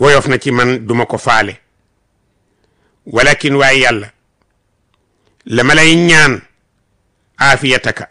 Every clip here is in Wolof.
woyof na ci man duma ko faale walakin waaye yàlla la ma lay ñaan aafiyataka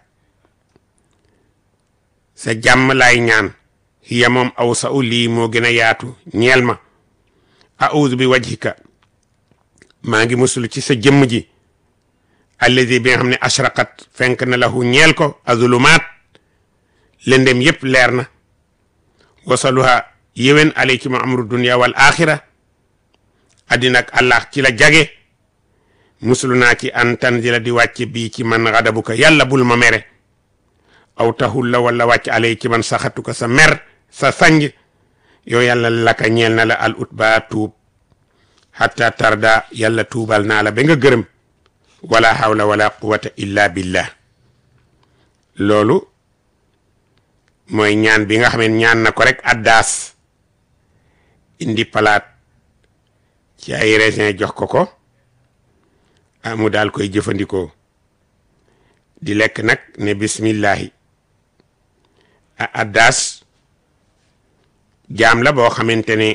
sa jàmm laay ñaan hiya moom aw sa u lii moo gën a yaatu ñeel ma audu bi wajhika maa ngi musul ci sa jëmm ji alladi bi nga xam ne ashraqat fenk na lahu ñeel ko azulumaat lëndem yépp leer na wasaluha yéwén alay ci ma amru dunia wal axira addina ak allah ci la jage musulu naa ci an tanzila di wàcc bii ci man xadabuka yàlla bul ma mere aw taxul la wala wàcc alay ci man saxatuka sa mer sa sanj yow yàlla laka ñeel na la al ut ba tuub hatta tarda yàlla tuubal naa la ba nga gërëm wala hawla wala quwata illa billah loolu mooy ñaan bi nga xam ne ñaan na ko rek addaas indi palaat ci ay raisin jox ko ko amu daal koy jëfandikoo di lekk nag ne bismillahi a addaas jaam la boo xamante ne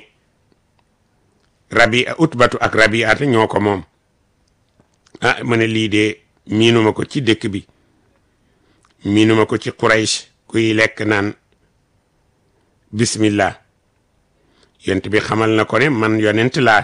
rabi utbatu ak rabiata ñoo ko moom ah ma ne lii de miinuma ko ci dëkk bi miinuma ko ci Quraysh kuy lekk naan bismillah yonent bi xamal na ko ne man yonent laa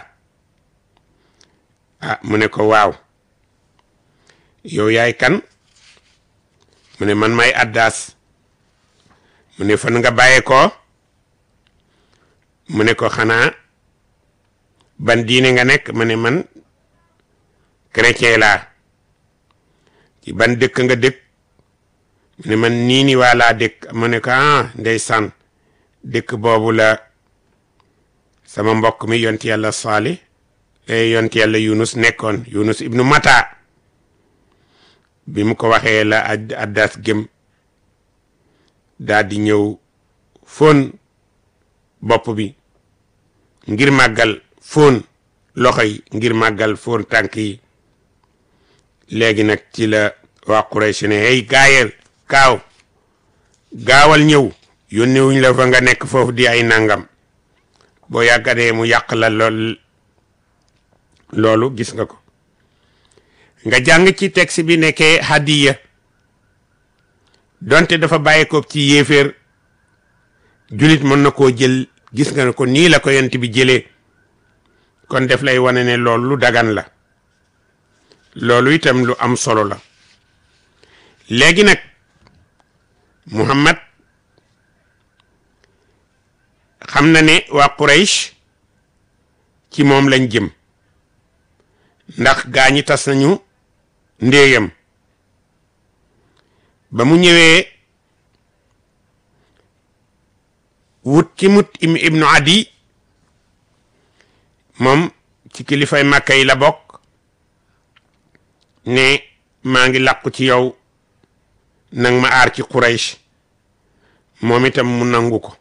ah mu ne ko waaw yow yaay kan mu ne man may addaas mu ne fan nga bàyyee ko mu ne ko xanaa ban diine nga nekk mu ne man chrétien laa ci ban dëkk nga dëkk mu ne man nii ni waa laa dëkk mu ne ko ah ndeysaan dëkk boobu la sama mbokk mi yonti yàlla saali yonti yàlla yunus nekkoon yunus ibnu mata bi mu ko waxee la addas gëm daal di ñëw fóon bopp bi ngir màggal fóon loxo yi ngir màggal fóon tànk yi léegi nag ci la waa Quraysh ne hey gaayal kaaw gaawal ñëw yónnewuñ la fa nga nekk foofu di ay nangam boo yàggadee mu yàq la lool loolu gis nga ko nga jàng ci texte bi nekkee hadiya donte dafa bàyyi ko ci yéeféer julit mën na koo jël gis nga ne ko nii la ko yent bi jëlee kon def lay wane ne loolu lu dagan la loolu itam lu am solo la léegi nag Muhammad xam na ne waa Quraysh ci moom lañ jëm ndax gaa ñi tas nañu ndéeyam ba mu ñëwee wut ci mut ibnu adi moom ci kilifay màkka yi la bokk ne maa ngi làqu ci yow nang ma aar ci Quraysh moom itam mu nangu ko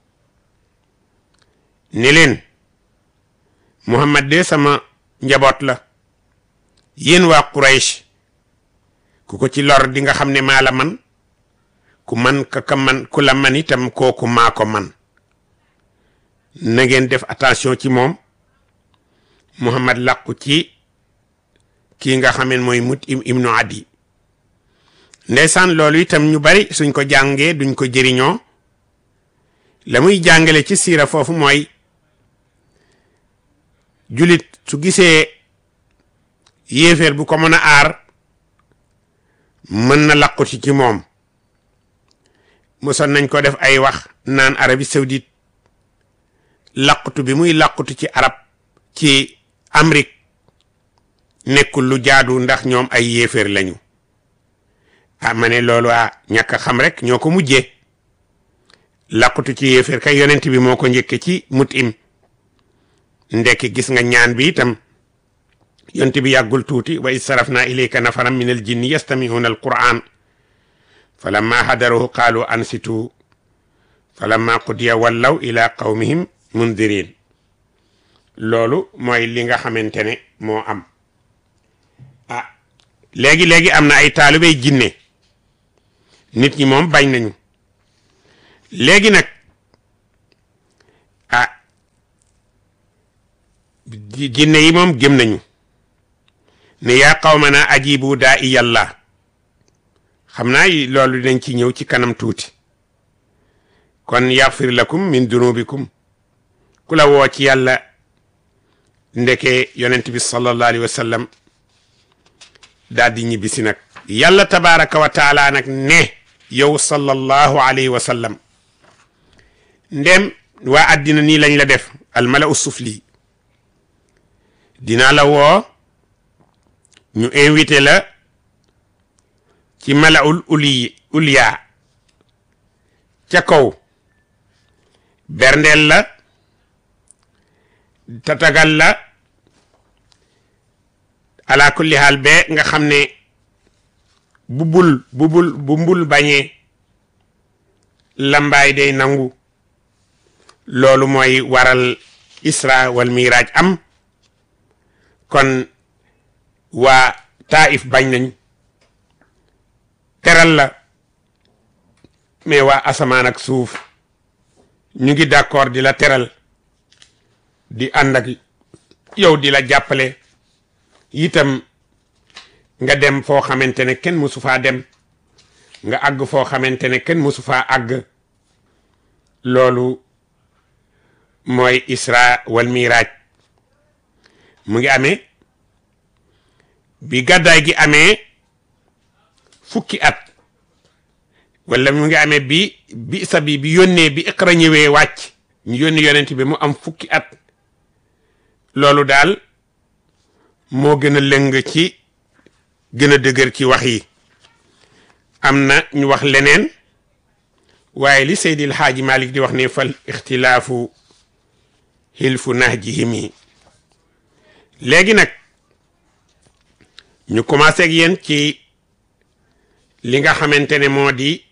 ni leen Muhammad de sama njaboot la yéen waa Quraysh ku ko ci lor di nga xam ne maa la man ku man ka ka man ku la man itam kooku maa ko man na ngeen def attention ci moom Muhammad làqu ci kii nga xam ne mooy mut im ibnu adi ndeysaan loolu itam ñu bari suñ ko jàngee duñ ko jëriñoo la muy jàngale ci siira foofu mooy julit su gisee yéeféer bu ko mën a aar mën na làquti ci moom mosoon nañ ko def ay wax naan Arabie Saoudite làqutu bi muy làqutu ci arab ci Amérique nekkul lu jaadu ndax ñoom ay yéeféer lañu ah ma ne loolu ah ñàkk a xam rek ñoo ko mujjee làqutu ci yéeféer kay yonent bi moo ko njëkke ci mut im ndekki gis nga ñaan bi itam yonent bi yàggul tuuti wa is sarafna ilayka nafaran min al jinni yastami'una al quran falamma hadaruhu qaalu ansitu falamma qudiya wallaw ila qawmihim mundirin loolu mooy li nga xamante ne moo am ah léegi-léegi am na ay taalibey jinne nit ñi moom bañ nañu léegi nag ah jinne yi moom gëm nañu ne yaa qawmana ajibu daa i yàlla xam naa loolu dinañ ci ñëw ci kanam tuuti kon yaxfir lakum min dunubikum ku la woo ci yàlla ndeke yonent bi sallallahu alayhi wa sallam daal di ñibbisi nag yàlla tabaraka wa taala nag ne yow sallallahu alayhi wa sallam ndem waa àddina nii lañ la def almala u sufli dinaa la woo ñu invité la ci malaul uli uliya ca kaw berndeel la tatagal la ala kulli haal be nga xam ne bu bul bu bul bu mbul bañee lambaay day nangu loolu mooy waral isra wal miraaj am kon waa taif bañ nañ teral la mais waa asamaan ak suuf ñu ngi d'accord di la teral di ànd ak yow di la jàppale itam nga dem foo xamante ne kenn mësu faa dem nga àgg foo xamante ne kenn mësu faa àgg loolu mooy isra wal miraaj mu ngi amee bi gàddaay gi amee fukki at wala mu ngi amee bi bi sa bi bi yónnee bi iqra ñëwee wàcc ñu yónni yonent bi mu am fukki at loolu daal moo gën a lëng ci gën a dëgër ci wax yi am na ñu wax leneen waaye li Seydil Haaji Malik di wax ne fal ixtilaafu hilfu nahjihim yi léegi nag ñu commencé ak yéen ci li nga xamante ne moo di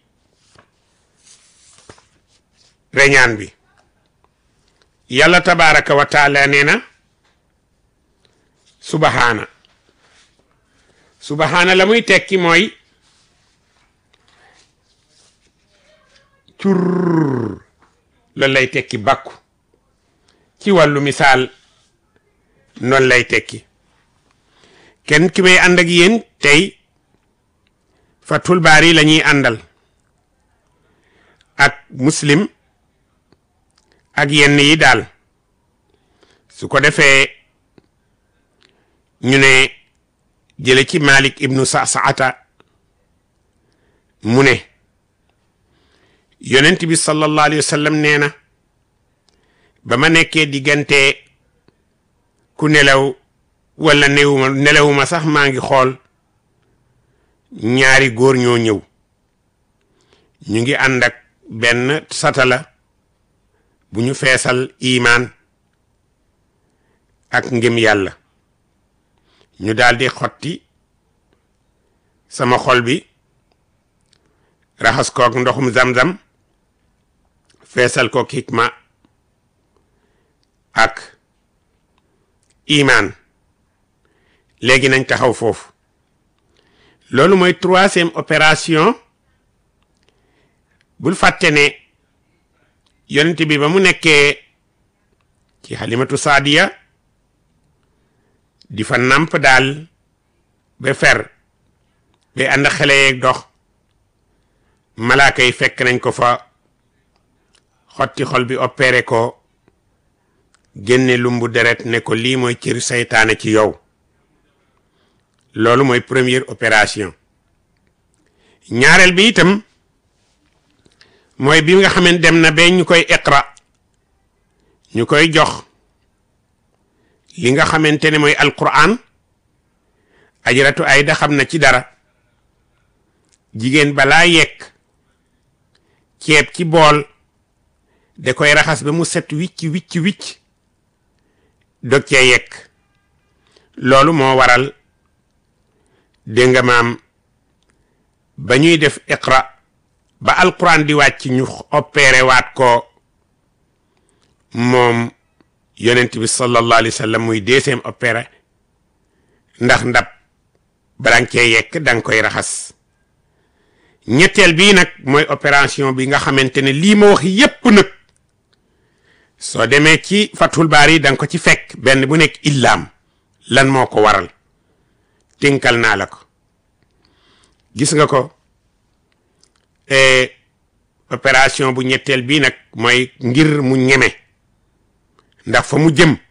reñaan bi yàlla tabaraka wa taala nee na subahaana subahaana la muy tekki mooy cur loolu lay tekki bàkku ci wàllu misaal noonu lay tekki kenn ki may ànd ak yéen tey Fathul Baari la ñuy àndal ak muslim ak yenn yi daal su ko defee ñu ne jële ci Malik ibnu Sa'sa'ata mu ne yonent bi sallallahu alayhi wa sallam nee na ba ma nekkee diggante ku nelaw wala newuma nelawuma sax maa ngi xool ñaari góor ñoo ñëw ñu ngi ànd ak benn satala bu ñu feesal imaan ak ngëm yàlla ñu daldi xotti sama xol bi raxas kook ndoxum zam-zam feesal kook hikma ak imaan léegi nañ taxaw foofu loolu mooy troisième opération bul fàtte ne yonent bi ba mu nekkee ci xalimatu saadiya di fa namp daal ba fer ba ànd xele yeeg dox malaaka yi fekk nañ ko fa xotti xol bi opéré ko génne lumbu deret ne ko lii mooy cëri saytaane ci yow loolu mooy première opération ñaareel bi itam mooy bi nga xamante dem na ba ñu koy iqra ñu koy jox li nga xamante ne mooy alquran ajaratu ayda xam na ci dara jigéen balaa yekk ceeb ci bool da koy raxas ba mu set wicc wicc wicc dog cee yekk loolu moo waral dégg nga maam ba ñuy def iqra ba alquran di wàcc ñu opéré waat ko moom yonent bi sallallahu alayhi wa sallam muy deuxième opéré ndax ndab balaa nga cee yekk da nga koy raxas ñetteel bii nag mooy opération bi nga xamante ne lii ma wax yépp nag soo demee ci fathul baari da nga ko ci fekk benn bu nekk illaam lan moo ko waral tinkal naa la ko gis nga ko opération bu ñetteel bii nag mooy ngir mu ñeme ndax fa mu jëm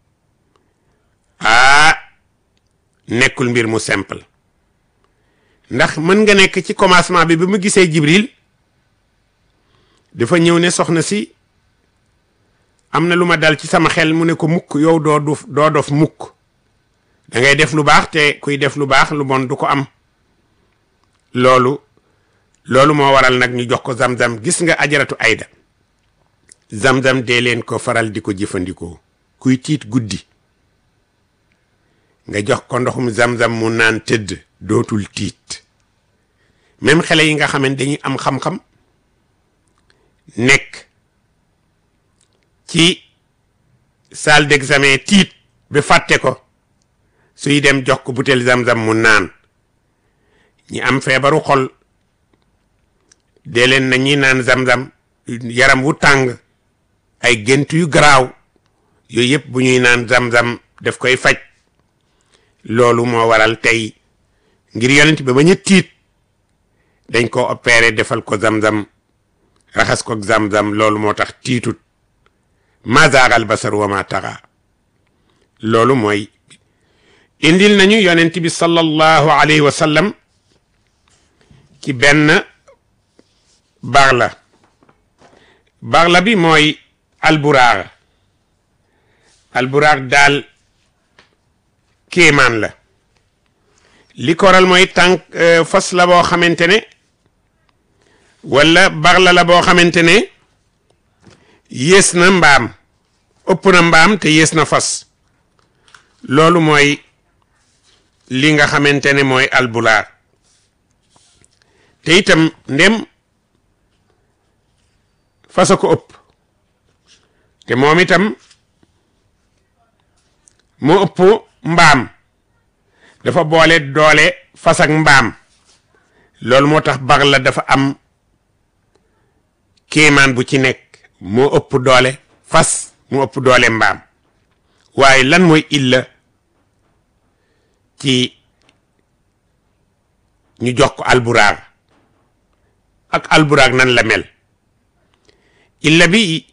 aa nekkul mbir mu simple ndax mën nga nekk ci commencement bi bi mu gisee Jibril dafa ñëw ne soxna si am na lu ma dal ci sama xel mu ne ko mukk yow doo dof doo dof mukk da ngay def lu baax te kuy def lu baax lu bon du ko am loolu loolu moo waral nag ñu jox ko zam-zam gis nga ajaratu ayda zam-zam dee leen ko faral di ko jëfandikoo kuy tiit guddi nga jox ko ndoxum zam-zam mu naan tëdd dootul tiit même xale yi nga xam ne dañuy am xam-xam nekk ci salle d'examen tiit ba fàtte ko suy dem jox ko butéel zam-zam mu naan ñi am feebaru xol dee leen na ñi naan zam-zam yaram wu tàng ay gént yu garaaw yooyu yëpp bu ñuy naan zam-zam daf koy faj loolu moo waral tey ngir yonent bi ba ñu tiit dañ ko opéré defal ko zam-zam raxas ko zam-zam loolu moo tax tiitut ma zaagal basar wa ma taxa loolu mooy indil nañu yonent bi sallallahu alayhi wa sallam ci benn baxla baxla bi mooy alburaar alburaar daal kéemaan la li koral mooy tànk fas la boo xamante ne wala baxla la boo xamante ne yées na mbaam ëpp na mbaam te yées na fas loolu mooy li nga xamante ne mooy albulaar te itam ndem fasa ko ëpp te moom itam moo ëpp mbaam dafa boole doole fas ak mbaam loolu moo tax bax la dafa am kéemaan bu ci nekk moo ëpp doole fas mu ëpp doole mbaam waaye lan mooy illa ci ñu jox ko alburaag ak alburaag nan la mel illa bi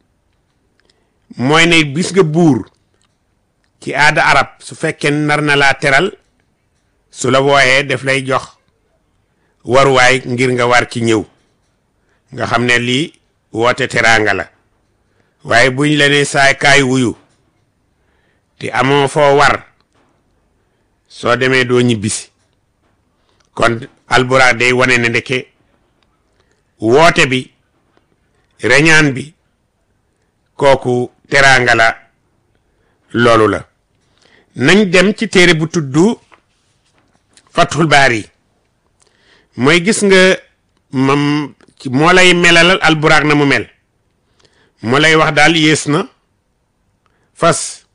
mooy ne gis nga buur ci aada arab su fekkee nar na laa teral su la wooyee def lay jox waruwaay ngir nga war ci ñëw nga xam ne lii woote teraanga la waaye buñ la ne saay kaay wuyu te amoo foo war soo demee doo ñibbisi kon alburaag day wane ne ndeke woote bi reñaan bi kooku teraanga la loolu la nañ dem ci téere bu tudd fathul baari mooy gis nga mam moo lay melalal alburaag na mu mel moo lay wax daal yées na fas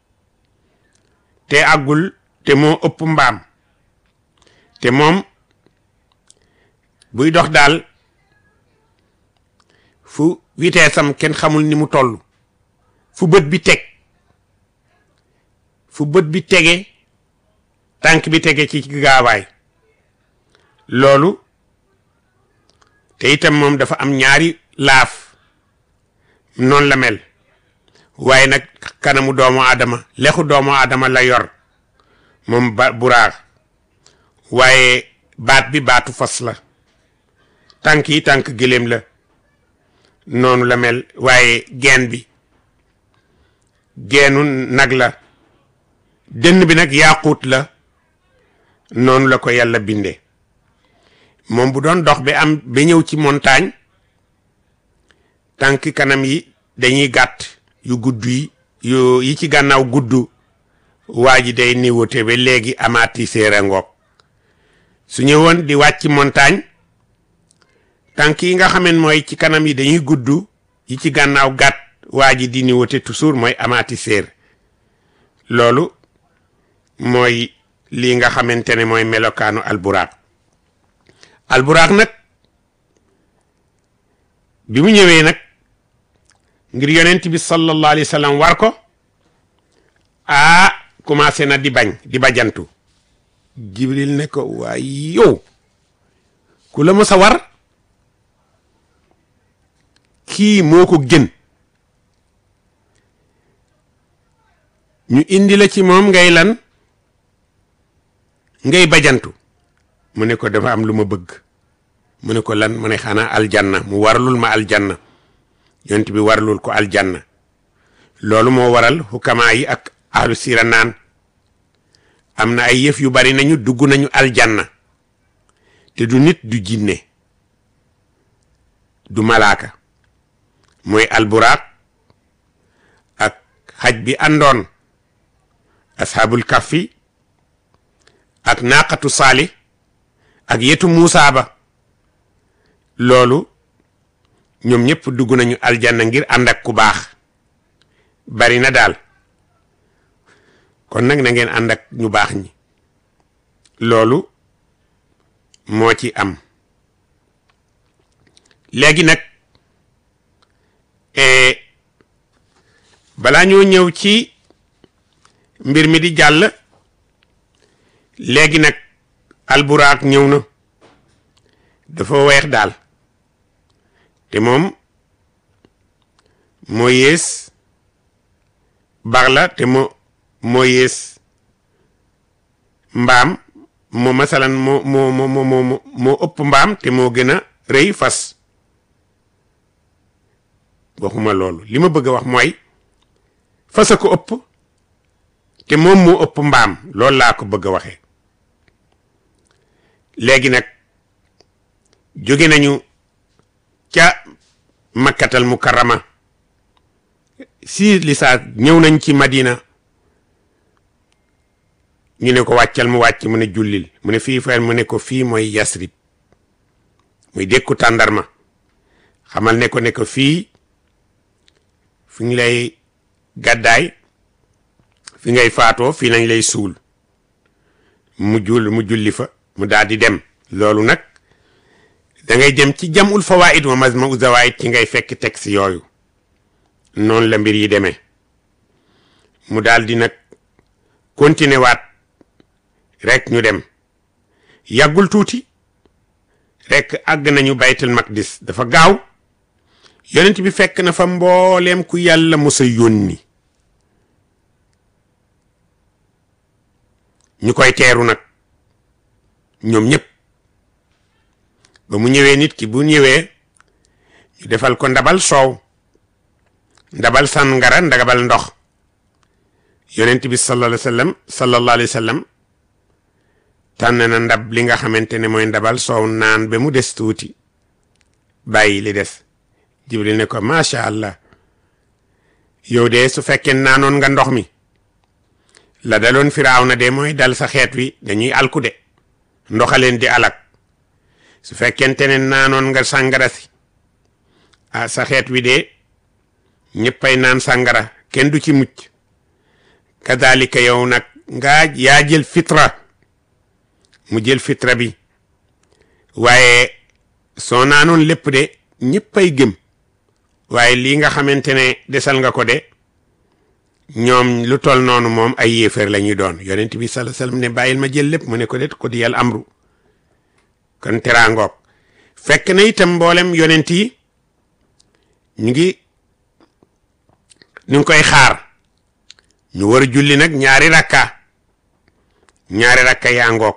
te àggul te moo ëpp mbaam te moom buy dox daal fu vitesse am kenn xamul ni mu toll fu bët bi teg fu bët bi tege tànk bi tege ci gaawaay loolu te itam moom dafa am ñaari laaf noonu la mel waaye nag kanamu doomu aadama lexu doomu aadama la yor moom ba buraar waaye baat bi baatu fas la tànk yi tànk gëléem la noonu la mel waaye geen bi geenu nag la dënn bi nag yaaquut la noonu la ko yàlla binde moom bu doon dox ba am ba ñëw ci montagne tànk kanam yi dañuy gàtt yu gudd yi yu yi ci gànnaaw gudd waa ji day niwote ba léegi amaati séera ngoog su ñëwoon di wàcc montagne tànk yi nga xamen mooy ci kanam yi dañuy gudd yi ci gànnaaw gàtt waa ji di niwote toujours mooy amaati séer loolu mooy lii nga xamante ne mooy melokaanu alburaaq alburaaq nag bi mu ñëwee nag ngir yonent bi sallallahu alayhi wa sallam war ko ah commencé na di bañ di bajantu jibril ne ko waay yow ku la mës a war kii moo ko gën ñu indi la ci moom ngay lan ngay bajantu mu ne ko dafa am lu ma bëgg mu ne ko lan mu ne xanaa aljanna mu warlul ma aljanna yonent bi warlul ko aljanna loolu moo waral xukamaa yi ak ahlu sira naan am na ay yëf yu bari nañu dugg nañu aljanna te du nit du jinne du malaaka mooy alburaaq ak xaj bi àndoon ashaabul kahfi ak naaqatu saali ak yetu muusa ba loolu ñoom ñëpp dugg nañu aljanna ngir ànd ak ku baax bari na daal kon nag na ngeen ànd ak ñu baax ñi loolu moo ci am léegi nag balaa ñoo ñëw ci mbir mi di jàll léegi nag alburaak ñëw na dafa weex daal te moom moo yées bax la te moo moo yées mbaam moo masalan moo moo moo moo moo ëpp mbaam te moo gën a rëy fas waxuma loolu li ma bëgg a wax mooy fas a ko ëpp te moom moo ëpp mbaam loolu laa ko bëgg a waxee léegi nag jóge nañu ca makkatal mukarrama si lisaa ñëw nañ ci madina ñu ne ko wàccal mu wàcc mu ne jullil mu ne fii fayal mu ne ko fii mooy yasrib muy dékku tàndarma xamal ne ko ne ko fii fi ngi lay gàddaay fi ngay faatoo fii nañ lay suul mu jul mu julli fa mu daal di dem loolu nag da ngay dem ci jamul fawaid wa mazmau zawaid ci ngay fekk texte yooyu noonu la mbir yi demee mu daal di nag continuer waat rek ñu dem yàggul tuuti rek àgg nañu baytul maqdis dafa gaaw yonent bi fekk na fa mbooleem ku yàlla musa yónni ñu koy teeru nag ñoom ñëpp ba mu ñëwee nit ki bu ñëwee ñu defal ko ndabal soow ndabal sàngara ndabal ndox yonent bi sallallahu alayhi wa sallam sallallahu alayhi wa sallam tànn na ndab li nga xamante ne mooy ndabal soow naan ba mu des tuuti bàyyi li des jibril ne ko macha allah yow de su fekkee naanoon nga ndox mi la daloon firaaw na de mooy dal sa xeet wi dañuy alku de ndoxaleen di alak su fekkente ne naanoon nga sàngara si ah sa xeet wi de ñëppay naan sàngara kenn du ci mucc kadalika yow nag nga yaa jël fitra mu jël fitra bi waaye soo naanoon lépp de ñëppay gëm waaye lii nga xamante ne desal nga ko de ñoom lu tol noonu moom ay yéefar la ñuy doon yonent bi sallallahu alayhi wasallam ne bàyyil ma jël lépp mu ne ko det ko di yàlla amru kon teraangoog fekk na itam mboolem yonent yi ñu ngi ñu ngi koy xaar ñu war a julli nag ñaari rakka ñaari rakka yaa ngoog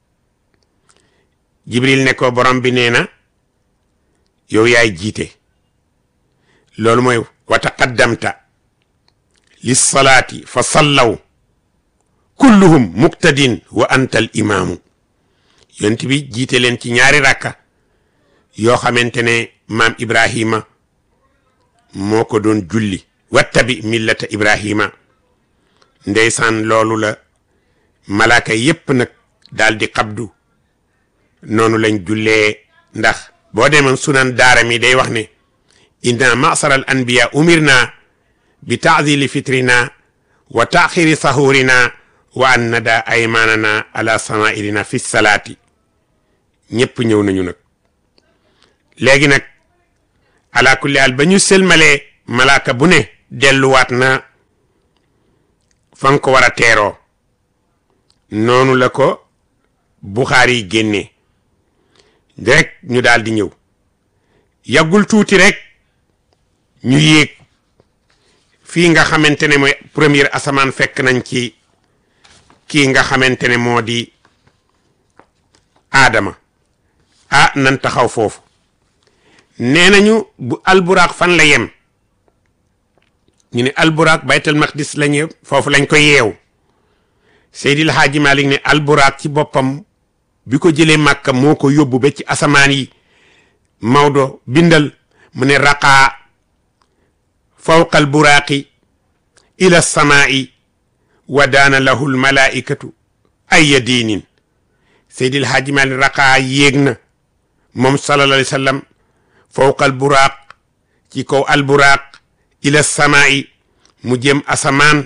jibril ne ko borom bi nee na yow yaay jiite loolu mooy wa taqaddamta lissalaati fa sallaw kulluhum muqtadin wa anta al imaamu yonent bi jiite leen ci ñaari rakka yoo xamante ne maam ibrahima moo ko doon julli wattabi millata ibrahima ndeysaan loolu la malaaka yépp nag daal di xabdu noonu lañ jullee ndax boo demoon sunan daara mi day wax ne inna masara al anbiya umirna bi taadili fitrina wa taaxiri sahurina wa an nada aymanana ala samairina fi salaati ñépp ñëw nañu nag léegi nag ala kulli al ba ñu sëlmalee malaaka bu ne delluwaat na fa nga ko war a teeroo noonu la ko Buxaari yi génnee rek ñu daal di ñëw yàggul tuuti rek ñu yéeg fii nga xamante ne mooy première asamaan fekk nañ ci kii nga xamante ne moo di aadama ah nan taxaw foofu nee nañu bu alburaaq fan la yem ñu ne alburaaq baytal maqdis la ñëw foofu lañ ko yeew Seydil Haaji Malik ne alburaaq ci boppam bi ko jëlee màkka moo ko yóbbu ba ci asamaan yi Maodo bindal mu ne raqaa fawqa alburaaqi ila samaai wa daana lahu almalaikatu ay diinin Seydil Haaji Malik raqaa yéeg na moom sallallahu alayhi wa sallam fawqa alburaaq ci kaw alburaaq ila samaai mu jëm asamaan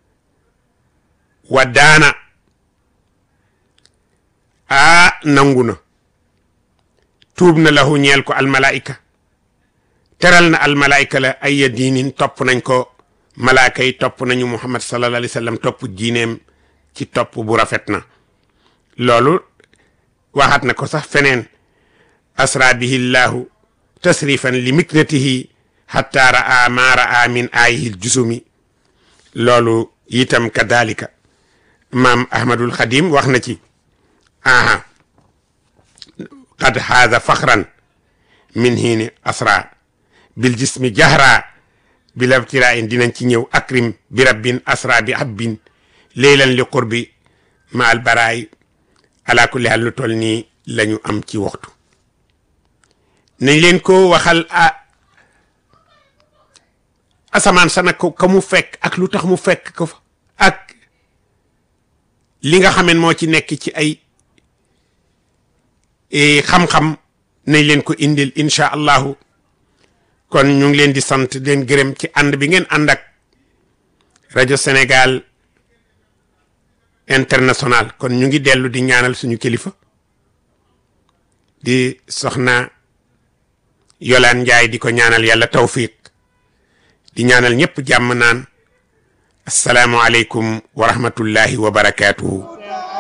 wa daana aa nangu na tuub na lahu ñeel ko almalaika teral na almalaika la ay diinin topp nañ ko malaaka yi topp nañu muhammad sallallahu alayhi wa sallam topp diineem ci topp bu rafet na loolu waxaat na ko sax feneen asra bihi llahu tasrifan li miknatihi hatta ra'a ma ra'a min ayihil jusumi loolu itam kadalika maam ahmadul xadim wax na ci aha qad haada faxran min hiini asra bil jismi jahra bila ibtirain dinañ ci ñëw akrim bi rabbin asra bi habbin leylan li qurbi ma al baraay ala kulli hal lu toll nii la ñu am ci waxtu nañ leen ko waxal a asamaan sa nag ko ka mu fekk ak lu tax mu fekk ko fa ak li nga xamen moo ci nekk ci ay xam-xam nañ leen ko indil incha allahu kon ñu ngi leen di sant leen gërëm ci ànd bi ngeen ànd ak rajo Sénégal international kon ñu ngi dellu di ñaanal suñu kilifa di soxna Yolaan Njaay di ko ñaanal yàlla tawfiq di ñaanal ñëpp jàmm naan asalaamualeykum wa rahmatullahi wa barakaatuhu